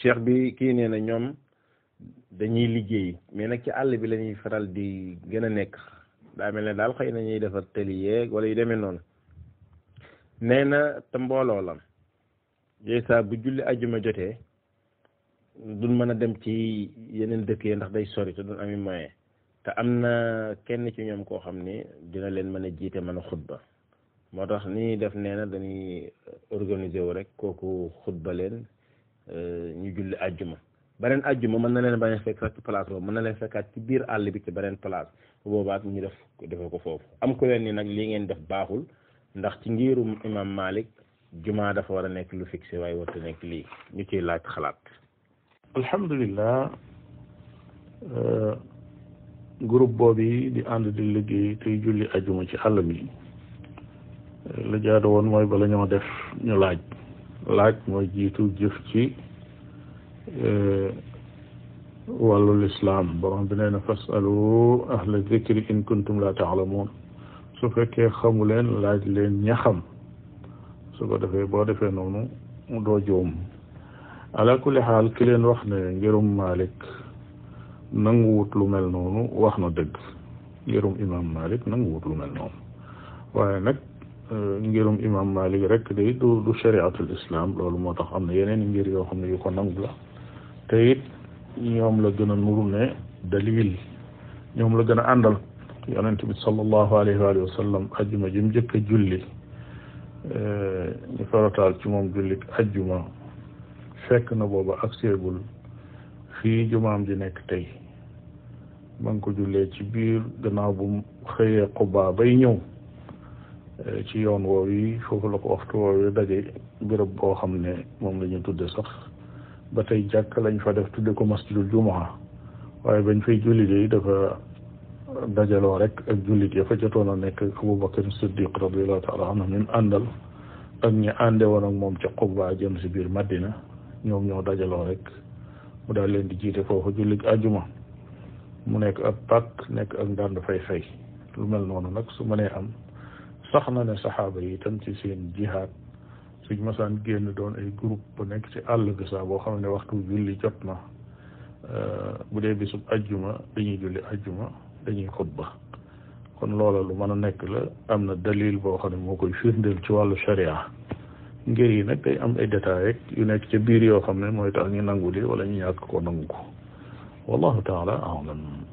cheikh bi kii nee na ñoom dañuy liggéey mais nag ci àll bi la ñuy faral di gën a nekk daa mel ne daal xëy na ñuy defar tëli yeeg wala yu demee noonu nee na te mbooloo la yooyu saa bu julli ajjuma jotee duñ mën a dem ci yeneen dëkk yi ndax day sori te duñ ami moyen te am na kenn ci ñoom koo xam ni dina leen mën a jiite mën a xutba moo tax ni ñuy def nee na dañuy organiser wu rek kooku xutba leen ñu julli ajjuma beneen ajjuma mën na leen bañ a fekk sax ci place boobu mën na leen fekkaat ci biir àll bi ci beneen place bu boobaat ñu def defe ko foofu am ko leen ni nag lii ngeen def baaxul ndax ci ngirum imam Malik juma dafa war a nekk lu fixé waaye warta nekk lii ñu ciy laaj xalaat alhamdulilah groupe boobu di ànd di liggéey tey julli ajuma ci àll bi la jaadu woon mooy bala ñoo def ñu laaj laaj mooy jiitu jëf ci wàllu lislaam borom bi nee na fasalu ahla zikri in kuntum la taalamuun su fekkee xamu leen laaj leen ña xam su ko defee boo defee noonu doo joom ala kulli xaal ki leen wax ne ngirum Malik nanguwut lu mel noonu wax na dëgg ngirum imam Malik nanguwut lu mel noonu waaye nag ngirum imam Malik rek day du du shariatul islam loolu moo tax am na yeneen ngir yoo xam ne yu ko nangu la te it ñoom la gën a nuru ne dalil ñoom la gën a àndal yonent bi sallallahu alayhi wa sallam ajjuma ji mu njëkk a julli ñu farataal ci moom julli ajjuma fekk na booba ak seegul fii jumaam ji nekk tey ma ngi ko jullee ci biir gannaaw bu mu xëyee Quba bay ñëw ci yoon woow yi foofu la ko waxtu woow yi daje béréb boo xam ne moom la ñu tudde sax ba tey jàkk lañ fa def tudde ko masjidul jumaa waaye bañ fay julli de dafa dajaloo rek ak jullit ya fa jotoon a nekk Abubakar Siddiq radiallahu taala anhu min àndal ak ñi ànde woon ak moom ca Quba jëm si biir Madina ñoom ñoo dajaloo rek mu daal leen di jiite foofu jullit ajuma mu nekk ab pàkk nekk ak ndànd fay fay lu mel noonu nag su mënee am sax na ne saxaaba yi itam ci seen jihaad suñ masaan génn doon ay groupe bu nekk ci àll bi sax boo xam ne waxtu julli jot na bu dee bisub ajjuma dañuy julli ajjuma dañuy xutba kon loola lu mën a nekk la am na dalil boo xam ne moo koy firndeel ci wàllu sharia ngir yi nag day am ay détails rek yu nekk ca biir yoo xam ne mooy tax ñu nangu li wala ñu ñàkk ko nangu ko wallahu taala alam